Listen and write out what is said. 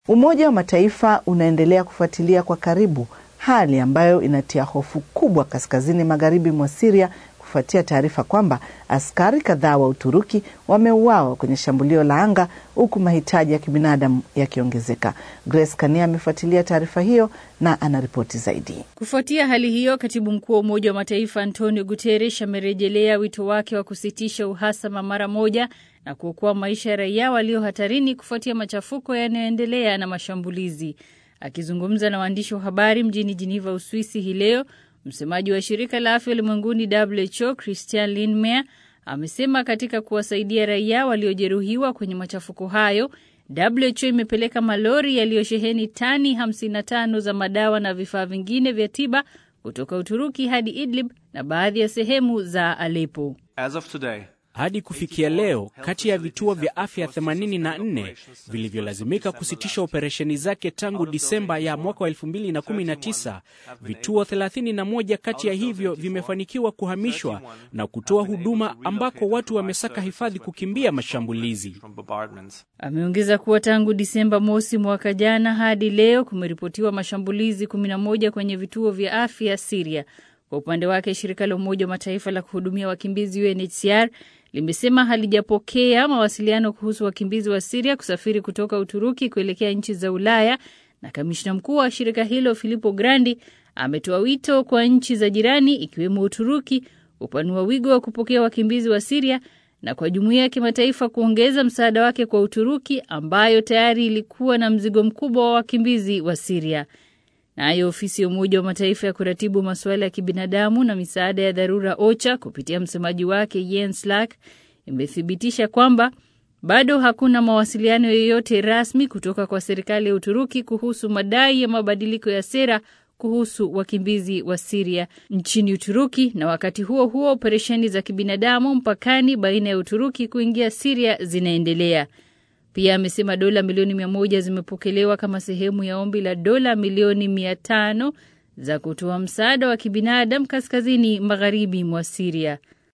Umoja wa Mataifa unaendelea kufuatilia kwa karibu hali ambayo inatia hofu kubwa kaskazini magharibi mwa Siria kufuatia taarifa kwamba askari kadhaa wa Uturuki wameuawa kwenye shambulio la anga huku mahitaji ya kibinadamu yakiongezeka. Grace Kania amefuatilia taarifa hiyo na anaripoti zaidi. Kufuatia hali hiyo, katibu mkuu wa Umoja wa Mataifa Antonio Guterres amerejelea wito wake wa kusitisha uhasama mara moja na kuokoa maisha ya raia walio hatarini kufuatia machafuko yanayoendelea na mashambulizi. Akizungumza na waandishi wa habari mjini Geneva, Uswisi hii leo, msemaji wa shirika la afya ulimwenguni WHO Christian Lindmeier amesema katika kuwasaidia raia waliojeruhiwa kwenye machafuko hayo, WHO imepeleka malori yaliyosheheni tani 55 za madawa na vifaa vingine vya tiba kutoka Uturuki hadi Idlib na baadhi ya sehemu za Aleppo. As of today, hadi kufikia leo kati ya vituo vya afya 84 vilivyolazimika kusitisha operesheni zake tangu Disemba ya mwaka wa 2019, vituo 31 kati ya hivyo vimefanikiwa kuhamishwa na kutoa huduma ambako watu wamesaka hifadhi kukimbia mashambulizi. Ameongeza kuwa tangu Disemba mosi mwaka jana hadi leo kumeripotiwa mashambulizi 11 kwenye vituo vya afya Siria. Kwa upande wake shirika la Umoja wa Mataifa la kuhudumia wakimbizi UNHCR limesema halijapokea mawasiliano kuhusu wakimbizi wa Siria kusafiri kutoka Uturuki kuelekea nchi za Ulaya, na kamishna mkuu wa shirika hilo Filippo Grandi ametoa wito kwa nchi za jirani ikiwemo Uturuki kupanua wigo wa kupokea wakimbizi wa Siria na kwa jumuiya ya kimataifa kuongeza msaada wake kwa Uturuki ambayo tayari ilikuwa na mzigo mkubwa wa wakimbizi wa Siria. Nayo ofisi ya Umoja wa Mataifa ya kuratibu masuala ya kibinadamu na misaada ya dharura OCHA kupitia msemaji wake Jens Laerke imethibitisha kwamba bado hakuna mawasiliano yoyote rasmi kutoka kwa serikali ya Uturuki kuhusu madai ya mabadiliko ya sera kuhusu wakimbizi wa Siria nchini Uturuki, na wakati huo huo operesheni za kibinadamu mpakani baina ya Uturuki kuingia Siria zinaendelea. Pia amesema dola milioni mia moja zimepokelewa kama sehemu ya ombi la dola milioni mia tano za kutoa msaada wa kibinadamu kaskazini magharibi mwa Siria.